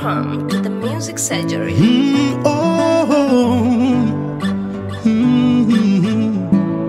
Welcome to the Music Surgery. Mm, oh, mm.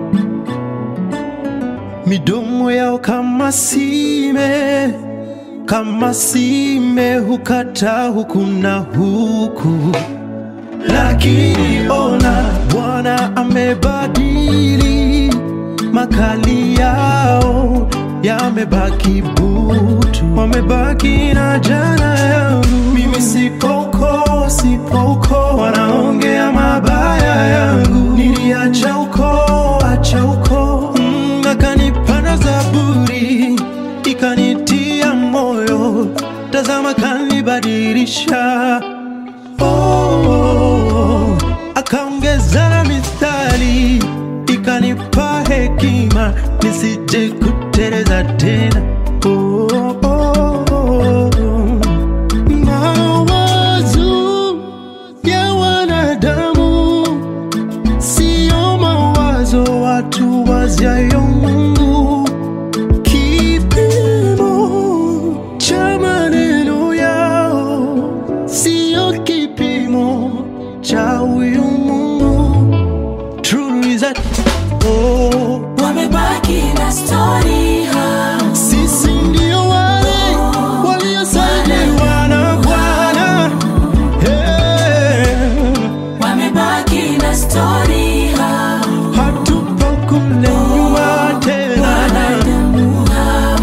Midomo yao kama sime, kama sime hukata huku na huku, lakini ona Bwana amebadili makali yao yamebaki butu, wamebaki na jana yangu. Mimi sipo uko, sipo uko, wanaongea mabaya yangu. Niliacha uko, acha uko, mm, akanipanda zaburi, ikanitia moyo, tazama kanibadilisha oh, akaongeza na mistari ikanipa hekima nisije kuteleza tena oh, oh, oh. Mawazo ya wanadamu sio mawazo watu waziayo Mungu kipimo cha maneno yao sio kipimo cha huyu Mungu. True is that oh, wamebaki na stori hao sisi ndio wale waliosaidiwa na Bwana hey, wamebaki na stori hao hatupo kule nyuma tena. wanadamu hao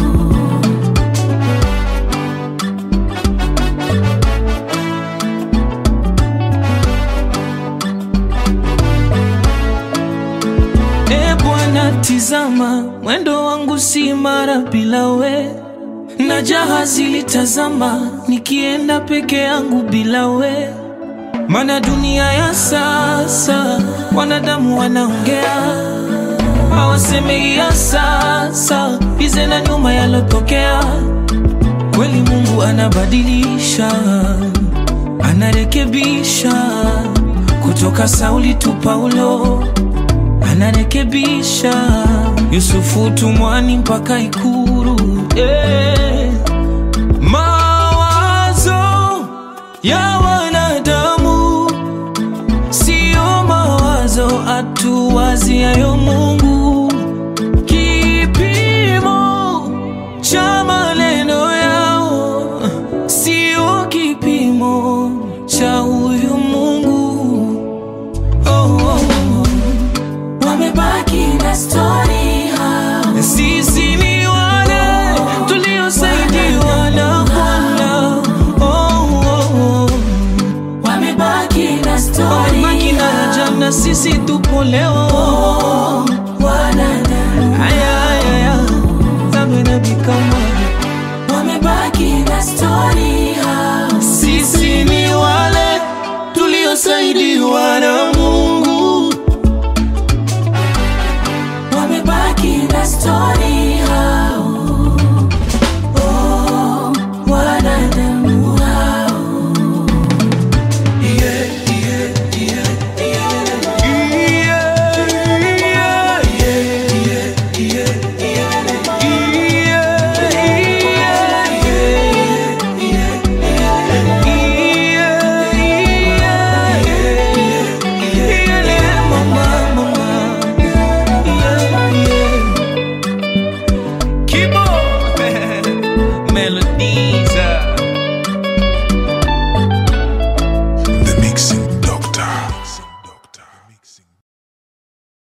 E Bwana, tizama mwendo wangu si mara bila we, na jahazi litazama nikienda peke yangu bila we. Mana dunia ya sasa wanadamu wanaongea, hawaseme ya sasa bize na nyuma yalotokea. Kweli Mungu anabadilisha, anarekebisha kutoka Sauli tu Paulo anarekebisha Yusufu tumwani mpaka Ikuru eh. Mawazo ya wanadamu sio mawazo atuwaziayo Mungu, kipimo cha maneno yao sio kipimo cha huyu Mungu oh, oh, oh. wamebaki na stori hao Sisi ni wale tuliosaidiwa na Bwana. Oh, oh, oh. wamebaki na stori Wamebaki na ya jana, sisi tupo leo. wanadamu Aya, aya, aya. Zambe na bikama. wamebaki na stori hao Sisi ni wale tuliosaidiwa na